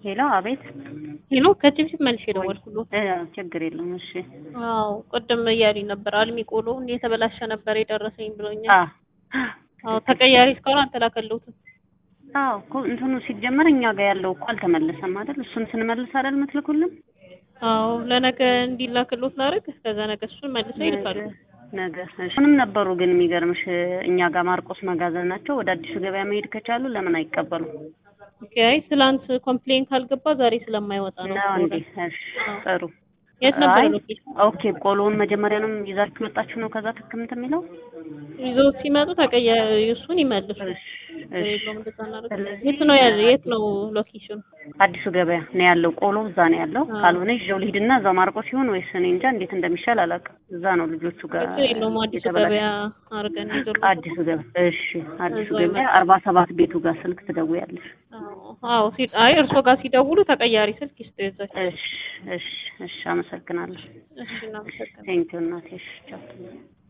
ሄሎ፣ አቤት። ሄሎ ከቲቪ መልሼ ደወልኩሎት። እ ችግር የለም። እሺ። አዎ ቅድም እያሉኝ ነበር። አልሚ ቆሎ የተበላሸ ነበር የደረሰኝ ብሎኛል። አ አዎ ተቀያሪ እስካሁን አልተላከልሁትም። አዎ እኮ እንትኑ ሲጀመር እኛ ጋር ያለው እኮ አልተመለሰም አይደል? እሱን ስንመልስ አይደል የምትልኩልን? አዎ ለነገ እንዲላክሎት ላድርግ። ከዛ ነገ እሱን መልሰው ይልካሉ። ነገ እሺ። ምንም ነበሩ ግን የሚገርምሽ እኛ ጋር ማርቆስ መጋዘን ናቸው። ወደ አዲሱ ገበያ መሄድ ከቻሉ ለምን አይቀበሉም? ኦኬ አይ ትላንት ኮምፕሌን ካልገባ ዛሬ ስለማይወጣ ነው። ነው እንዴ? እሺ ጥሩ። የት ነበር አይ ሎኬሽን? ኦኬ። ቆሎውን መጀመሪያንም ይዛችሁ ወጣችሁ ነው ከዛ ትክምት የሚለው? ይዘው ሲመጡ ተቀያሪ እሱን ይመልሱ። እሺ እሺ። የለውም እንደዛ እናደርግ። ስለዚህ- የት ነው ያለ? የት ነው ሎኬሽኑ? አዲሱ ገበያ ነው ያለው። ቆሎ እዛ ነው ያለው። አዎ። ካልሆነ ይዤው ልሂድና እዛው ማርቆስ ሲሆን ወይስ እኔ እንጃ እንዴት እንደሚሻል አላውቅም። እዛ ነው ልጆቹ ጋር ችግር የለውም አዲሱ የተበላሸ- ገበያ አድርገን ይዘው አዲሱ ገበያ እሺ። አዲሱ እዛው ገበያ ይመጣል። አርባ ሰባት ቤቱ ጋር ስልክ ትደውያለሽ። አዎ አዎ። ሲ- አይ እርሶ ጋር ሲደውሉ ተቀያሪ ስልክ ይስጡ ይዘው። እሺ እሺ እሺ። አመሰግናለሁ። እሺ እናመሰግናለን። ቴንኪው እናቴ። እሺ ቻው።